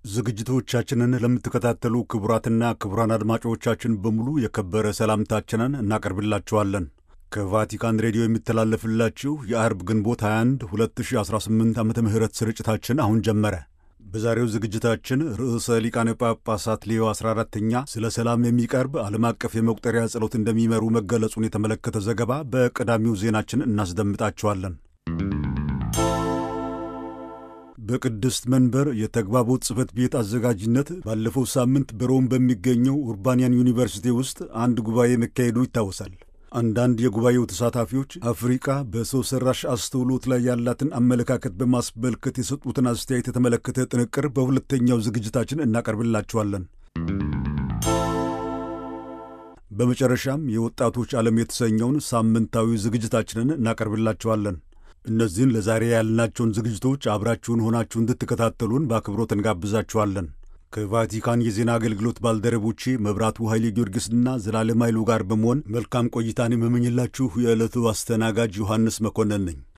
ዝግጅቶቻችንን ለምትከታተሉ ክቡራትና ክቡራን አድማጮቻችን በሙሉ የከበረ ሰላምታችንን እናቀርብላችኋለን። ከቫቲካን ሬዲዮ የሚተላለፍላችሁ የአርብ ግንቦት 21 2018 ዓ ም ስርጭታችን አሁን ጀመረ። በዛሬው ዝግጅታችን ርዕሰ ሊቃነ ጳጳሳት ሌዮ 14ተኛ ስለ ሰላም የሚቀርብ ዓለም አቀፍ የመቁጠሪያ ጸሎት እንደሚመሩ መገለጹን የተመለከተ ዘገባ በቀዳሚው ዜናችን እናስደምጣችኋለን። በቅድስት መንበር የተግባቦት ጽሕፈት ቤት አዘጋጅነት ባለፈው ሳምንት በሮም በሚገኘው ኡርባንያን ዩኒቨርሲቲ ውስጥ አንድ ጉባኤ መካሄዱ ይታወሳል። አንዳንድ የጉባኤው ተሳታፊዎች አፍሪቃ በሰው ሠራሽ አስተውሎት ላይ ያላትን አመለካከት በማስመልከት የሰጡትን አስተያየት የተመለከተ ጥንቅር በሁለተኛው ዝግጅታችን እናቀርብላችኋለን። በመጨረሻም የወጣቶች ዓለም የተሰኘውን ሳምንታዊ ዝግጅታችንን እናቀርብላችኋለን። እነዚህን ለዛሬ ያልናቸውን ዝግጅቶች አብራችሁን ሆናችሁ እንድትከታተሉን በአክብሮት እንጋብዛችኋለን። ከቫቲካን የዜና አገልግሎት ባልደረቦቼ መብራቱ ኃይሌ ጊዮርጊስና ዘላለም ኃይሉ ጋር በመሆን መልካም ቆይታን የምመኝላችሁ የዕለቱ አስተናጋጅ ዮሐንስ መኮንን ነኝ።